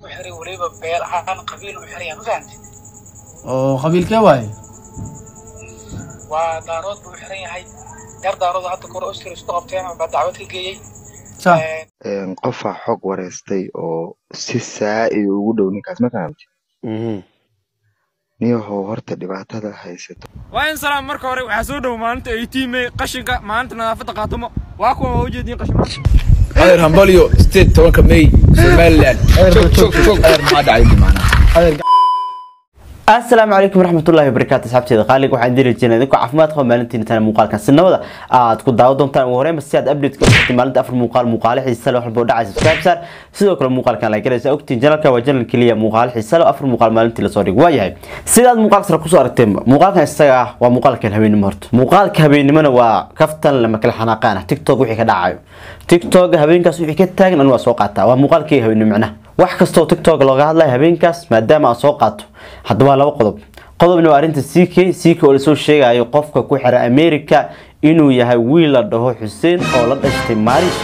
ku xiray weliba beel ahaan qabiil u xiraya ma fahamtid oo qabiilkee waaye waa daarood buu u xiran yahay yar daarood hadda kore oscar isku qabteen baa dacwad ka geeyey sa qofaa xog wareystay oo si saa'id ugu dhow ninkaas ma fahamti niyahow horta dhibaatada haysato waa in salaam marka hore waxaa soo dhow maalinta eighteen qashinka maalinta nadaafadda qaatumo waa kuwa waa ujeediin qashimaanta adeer hambalyo sideed tobanka may somaliland joog joog joog adeer maxaa dhacay maanaa asalaamu calaykum waraxmatullahi wabarakaatu asxaabteeda qaaliga waxaan diri jirnay idinku caafimaad qaba maalintiina tana muuqaalkan sinabada aad ku daawo doontaan ugu horreynba si aad update ka ogtay maalinta afar muuqaal muuqaale xiisa leh wax walba oo dhacay subscribe saar sidoo kale muuqaalkan la garaysa ogtiin janalka waa janal keliya muuqaale xiisa leh afar muuqaal maalintii lasoo dhigo waa yahay sidaad muuqaalka sare kusoo aragteenba muuqaalkan isaga ah waa muuqaalkan habeenimo horta muuqaalka habeenimona waa kaftan lama kala xanaaqaan ah tiktok wixii ka dhacayo tiktok habeenkaas wixii ka taagan anu waa soo qaataa waa muuqaalkii habeenimo micnaha wax kastoo tiktok looga hadlayo habeenkaas maadaama aan soo qaato hadda waa laba qodob qodobna waa arrinta c k c k oo lasoo sheegayo qofka ku xira america inuu yahay wiil la dhaho xuseen oo la dhashtay maarish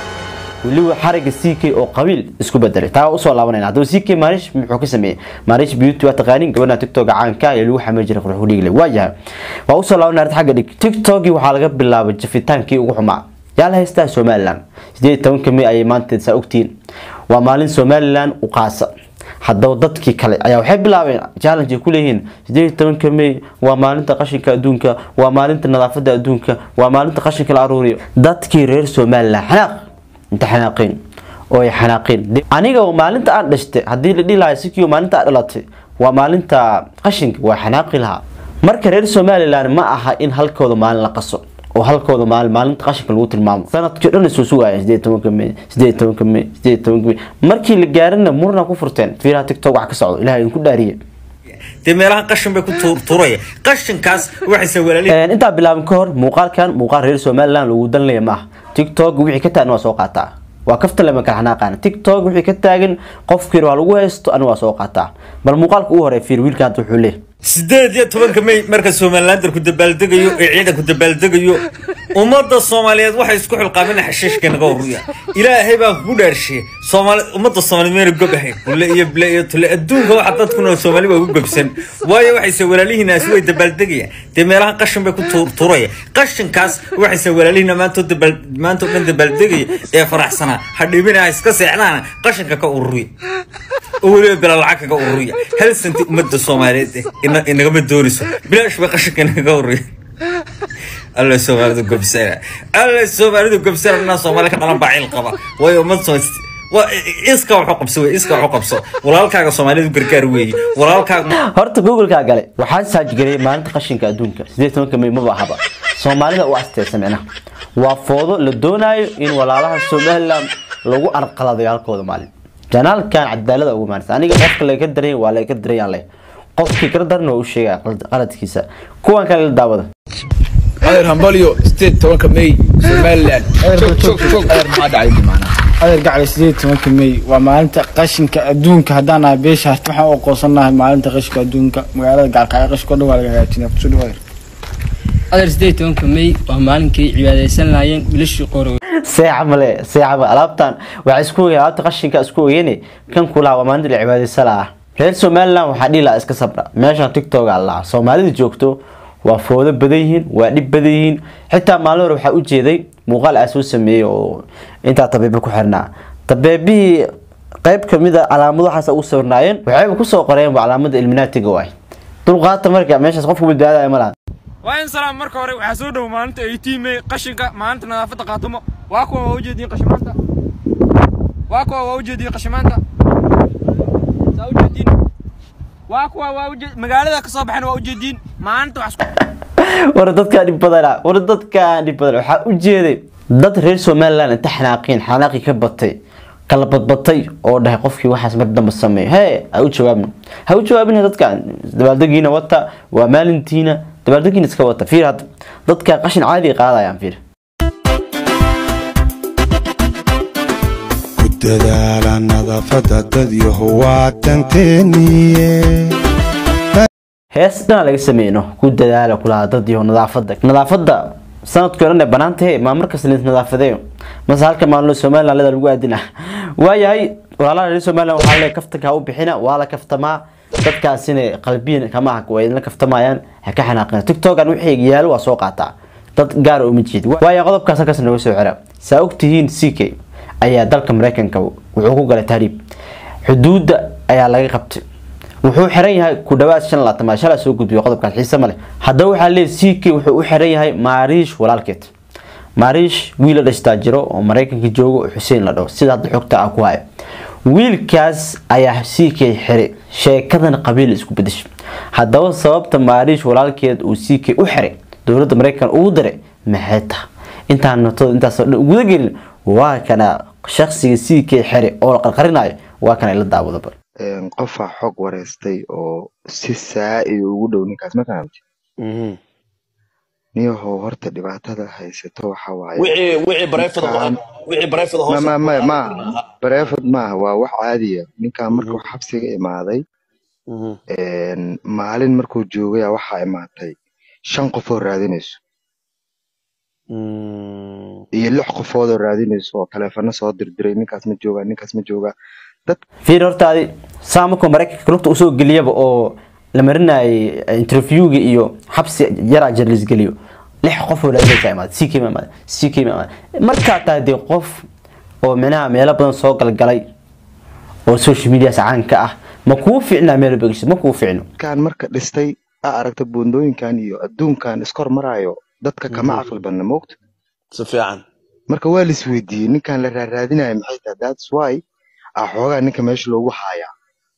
weliba xariga c k oo qabiil isku bedelay taa usoo laabanayna haddaba c k maarish muxuu ka sameeyey maarish beauty waa taqaanin gabadha tiktok caanka ee lagu xamee jiray qurux udhigile waa yahay waa usoo laabanay arrinta xagga dhig tiktokii waxaa laga bilaabay jafitaankii ugu xumaa yaa la haystaa somaliland sideed tobanka may ayay maanta saa ogtihiin waa maalin somaliland u qaasa haddaba dadkii kale ayaa waxay bilaabeen challenge ay ku leeyihiin sideed tobanka may waa maalinta qashinka adduunka waa maalinta nadaafadda adduunka waa maalinta qashinka la aruuriyo dadkii reer somaliland xanaaq inta xanaaqeen oo ay xanaaqeen aniga maalinta aan dhashtay haddii la dhihi lahaa sikio maalinta aan dhalatay waa maalinta qashinka waa xanaaqi lahaa marka reer somaliland ma aha in halkooda maalin la qaso oo halkooda maalin maalinta qashinka lagu tilmaamo sanadkii dhan isuu sugaya sideed tobanka may sideed tobanka may sideed tobanka may markii la gaarina murna ku furteen fiiraha tiktok wax ka socdo ilahay idinku dhaariye dee meelahan qashin bay ku tuuraya qashinkaas waxayse walaalihi intaa bilaabin ka hor muuqaalkan muuqaal reer somaliland lagu danlaya ma aha tiktok wixii ka taagan waa soo qaataa waa kafta lama kala xanaaqaan tiktok wixii ka taagan qofkii waa lagu haysto ani waa soo qaataa bal muuqaalka ugu horeey fiir wiilkan hadda wuxuu leeyahay sideed iyo tobanka may marka somalilander ku dabaaldegayo ee ciidanku dabaaldegayo ummadda soomaaliyeed waxay isku xilqaabeen xashiishka naga uruya ilaahay baa kugu dhaarshiye soomaali ummadda soomaaliyeed mayna gob ahayn bulle iyo bule iyo tule adduunka waxa dadkuna soomaali waa ugu gobsan waayo waxayse walaalihiinaasi way dabaaldegayaan dee meelahan qashin bay ku tuuraya qashinkaas waxayse walaalihiina maanta dabaal maanta o dhan dabaaldegaya ee faraxsanaa ha dhibina ha iska seexdaana qashinka ka ururiya oo weliba bila lacag kaga ururiya hal santi ummadda soomaaliyeed eh inagama doonayso bilaash bay qashinka inaga ururiya alla soomaalidu gobsana alla soomaalidu gobsana inaa soomaali ka dhalan baa cil qaba waayo ummad iska waxu qabso wey iska waxu qabso walaalkaaga soomaalidu gargaar weeye walaalkaaga horta google-kaa gale waxaa saajgareeyay maalinta qashinka adduunka sideed tobanka may maba ahaba soomaalida u asteysa micnaha waa foodo la doonaayo in walaalaha somaliland lagu arqaladayo halkooda maalin janaalkan cadaalada ugu maanaysa aniga qofka laga daray waa laga darayaan leh qofkii kala daran waa u sheegaya qaladkiisa kuwan kale la daawada adeer hambalyo sideed tobanka may somaliland joog joog joog adeer maxaa dhacay maanaa adeer gacli sideed tobanka may waa maalinta qashinka adduunka haddaan nahay beesha harti waxaan u aqoonsanahay maalinta qashinka adduunka magaalada gaalkacyo qashinka o dhan waa laga hagaajinaya kusoo dhawaada adeer sideed tobanka may waa maalinkay cibaadaysan lahaayeen bilashii qoro seeca male seeca male alaabtan waxaa isku ogeen alaabta qashinka isku ogeyne kan kulaha waa maalinta la cibaadaysala ah reer somaliland waxaa dhihi lahaa iska sabra meeshan tiktok aa lahaa soomaalida joogto waa foodo badan yihiin waa dhib badan yihiin xitaa maalin hore waxaa ujeeday muuqaal aa soo sameeyey oo intaa tabeebe ku xirnaa tabeebihii qayb kamid a calaamado waxaas ugu sawirnaayeen waxayba kusoo qoreenba calaamada ilminaatiga waay dulqaata marka meeshaas qofku badbaadaya ma laha waa in salaam marka hore waxaa soo dhow maalinta eighteen may qashinka maalinta nadaafadda qaatumo waa kuwa waa ujeediin qashimaanta waa kuwa waa ujeediin qashimaanta saa ujeediin waa kuwa waa ujeed magaalada ka soo baxeen waa ujeediin maalinta wax war dadkaan dhib badana war dadkaan dhib badan waxaa u jeeday dad reer somaliland inta xanaaqeen xanaaqii ka batay kala badbatay oo dhahay qofkii waxaas mar dambe sameeyo hee ha u jawaabin ha u jawaabin dadkaan dabaaldegiina wata waa maalintiina dabaaldegiina iska wata fiir hadda dadkaan qashin caadi qaadayaan fiir ku dadaala nadaafadda dad yahow waa tanteeniye hees dhanaa laga sameyno ku dadaala kulaha dad iyo nadaafada nadaafada sanadkii odhan ee banaantahe maa markas nadaafadee mase halka maalino somaliland leda lagu aadina waayahay walaalaha reer somaliland waxaa le kaftanka ha u bixina waa la kaftamaa dadkaasina qalbiyan kama ah way idinla kaftamayaan ha ka xanaaqina tiktokan wixii yaalo waa soo qaataa dad gaar uma jeed waayo qodobkaas halkaas nooga soo xira saa ogtihiin c k ayaa dalka mareykanka wuxuu ku galay tahriib xuduudda ayaa laga qabtay wuxuu xiran yahay ku dhawaad shan laatamaad shalaa soo gudbiyo qodobkaas xiise ma leh haddaba waxaa leeyahy c k wuxuu u xiran yahay maariish walaalkeed maariish wiil la dhashtaa jiro oo mareykanka joogo oo xuseen la dhaho sida hadda xogta ah ku haya wiilkaas ayaa c k xiray sheekadan qabiil isku bedeshay haddaba sababta maariish walaalkeed uu c k u xiray dowladda mareykan ugu diray maxay taha intaan notooda intaas guda gelin waa kana shaksiga c k xire oo la qarqarinayo waa kana ila daawada bar qofaa xog wareystay oo si saa-id ugu dhow ninkaas ma fahamti niyahow horta dhibaatada haysato waxa waaye wixii wixii bareefada ninkan wixii bareefada ma hoose ma ma maaha bareefad maaha waa wax caadiya ninkan markuu xabsiga imaaday maalin markuu joogaya waxaa imaatay shan qof oo raadinayso iyo lix qofood oo raadinayso oo taleefano soo dirdiray ninkaas ma joogaa ninkaas ma joogaa dad fiir hortaadi saa markuu mareykanka lugta usoo geliyaba oo la marinayay interviewga iyo xabsi yaraa jarlis geliyo lix qof oo raadinaysa imaada c k ma imaada c k ma imaada markaa tahay dee qof oo micnaha meelo badan soo galgalay oo social media caanka ah ma kuu fiicnaa meel begisho ma kuu fiicno kan marka dhistay a aragta buundooyinkan iyo adduunkan iskor maraayo dadka kama caqli badna moogta si fiican marka waa lis weydiiyey ninkan la raaraadinaya maxay tahay thats why a xoogaa ninka meesha loogu haayaa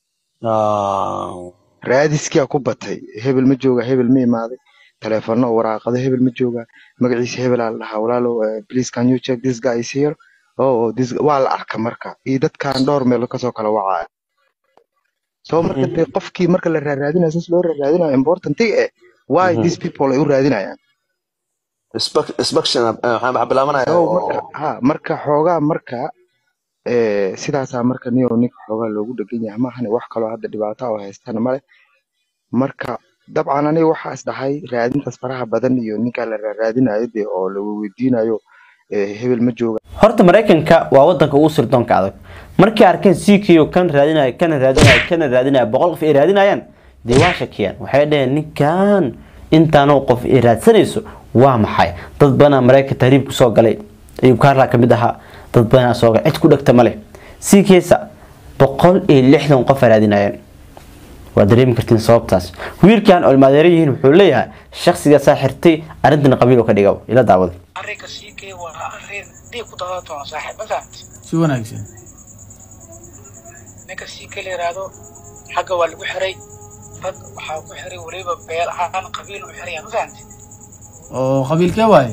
raadiskia ku batay hebel ma jooga hebel ma imaaday taleefano waraaqado hebel ma jooga magaciisa hebel aa la dhahaa walaalo eh, please can you check this guy is here oh oh, this waa la arka marka iyo dadkan dhowr meelo kasoo kala wacaya so marka dee qofkii marka la raaraadinayo saas loo raaraadinayo important eh why Mhm. these people ay u raadinayaan inspection waxaan bilaabanaya so marka ha marka xoogaa marka eh, sidaasaa marka niyo ninka xoogaa loogu dhegan yahay maahane wax kaloo hadda dhibaato oo haystana male marka dabcan aniga waxaa is dhahay raadintaas faraha badan iyo ninkaa la raadinayo dee oo la weydiinayo eh, hebel ma jooga horta mareykanka waa wadanka ugu sirdoonka adag markay arkeen ck oo kan raadinaya kana raadinaya kana raadinaya boqol qof ay raadinayaan dee waa shakiyaan waxay dhaheen ninkan intaanoo qof ay raadsanayso waa maxay dad badanaa mareykanka tahriib kusoo galay ayuu kaarlaa kamid ahaa dad badanaa soo galay cid ku dhegta male cksa boqol iyo lixdan qof ay raadinayaan waa dareemi kartiin sababtaas wiilkan oo ilmaadeero yihiin wuxuu leeyahay shakhsigaasaa xirtay arrintan qabiil oo ka dhiga ila daawada arrinka sii kee waa arrin dhiig ku daadan doona saaxiib ma fahamti si wanaagsan ninka sii kee la yidhaahdo xagga waa lagu xiray rag waxaa ku xiray weliba beel ahaan qabiil u xiraya ma fahamti oo qabiilkee waaye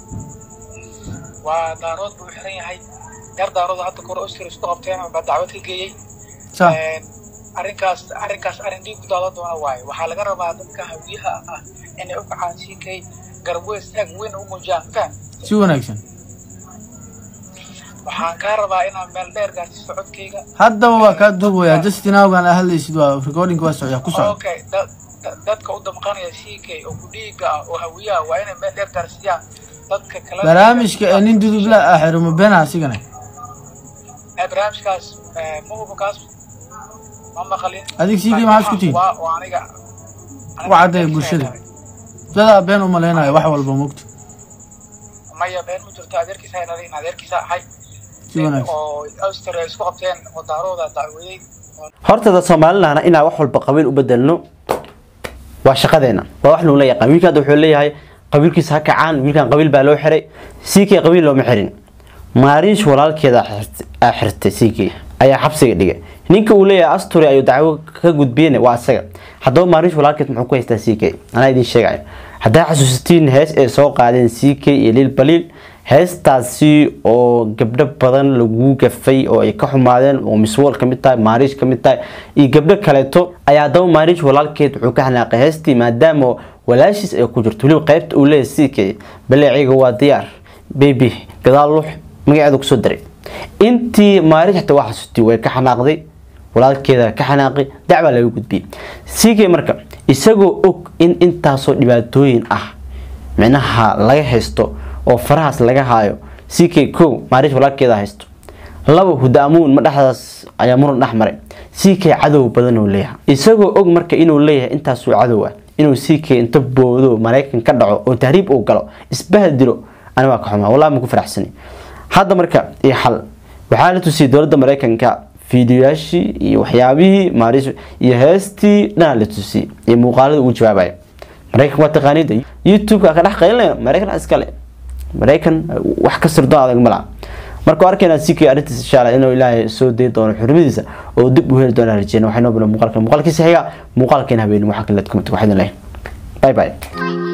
waa daarood buu xiran yahay yar daarood hadda kore oscar isku qabteen baa dacwad ka geeyey sa Een, arrinkaas arrinkaas arrin dhiig ku daadan doona waaye waxaa laga rabaa dadka hawiyaha ah inay u kacaan sii kay garbo istaag weyn u muujiyaan ma fahamti si wanaagsan waxaan kaa rabaa inaan meel dheer gaarsiiso codkayga haddaba waa kaa duubaya justin awgan aa hadlaysid waa recording waa socda ku socda okay da- da- dadka u damqanaya ck oo ku dhiiga ah oo hawiyaha waa inay meel dheer gaarsiiyaan dadka kale barnaamijka ee nin dudubla ah xirmo beenaha asigana ee barnaamijkaas ee, ma hubo kaas ma maqalin Adig CK maxaad isku tihiin? waa waa aniga u caddeeya bulshada dadaa been u malaynayo wax walba mogto maya been ma jirto adeerkiisa ay dhalin adeerkiisa ahay si wanaagsan oo austria isku qabteen oo daarooda dacweeyey horta dad soomaalilahna inaan wax walba qabiil u bedelno waa shaqadeena waa wax lagula yaqaan wiilka hadda wuxuu leeyahay qabiilkiisa ha kacaan wiilkan qabiil baa loo xiray ck qabiil looma xirin maariish walaalkeeda xirt- aa xirtay ck ayaa xabsiga dhigay ninka uu leeyahay asturi ayuu dacwo ka gudbiyeen waa asaga haddaba maariish walaalkeed muxuu ku haystaa ck anaa idiin sheegayo haddaa xasuusatiin hees ay soo qaadeen ck iyo liil baliil heestaasi oo gabdho badan lagu gafay oo ay ka xumaadeen oo miswol ka mid tahay maariish ka mid tahay iyo gabdho kaleeto ayaa haddaba maariish walaalkeed wuxuu ka xanaaqay heestii maadaama walaashiis ay ku jirto weliba qaybta uu leeyahay ck baleeciga waa diyaar baby gadaal lux magaceeda kusoo daray intii maariish xataa waa xasuustay way ka xanaaqday walaalkeeda ka xanaaqay dacbaa laga gudbiyey ck marka isagoo og in intaasoo dhibaatooyin ah micnaha laga haysto oo farahaas laga haayo c k ko maariish walaalkeeda haysto laba hudaamuun ma dhexdaas ayaa muran dhex maray c k cadow badan uu leeyahay isagoo og marka inuu leeyahay intaasuu cadow ah inuu c k inta boodo maraykan ka dhaco oo tahriib uu galo isbahdilo ani waa ka xumaa wallahi ma ku faraxsani hadda marka iyo xal waxaa la tusiyay dowladda maraykanka fiidiyoyaashii iyo waxyaabihii maariish iyo heestii dhanaa la tusiyey iyo muuqaalada uu jawaabaya maraykan waa taqaaniida youtube-ka ka dhex qaylinaya maraykan iskale maraykan wax ka sirdoon adag ma laha marka arkayna si kii arrintiisa insha Allah inuu ilaahay soo deey doono xurmadiisa oo dib u heli doono rajeen waxay noo bilan muuqaalka muuqaalkiisa xiga muuqaalkeena habeen waxa kale ku mid waxaan leeyahay bye bye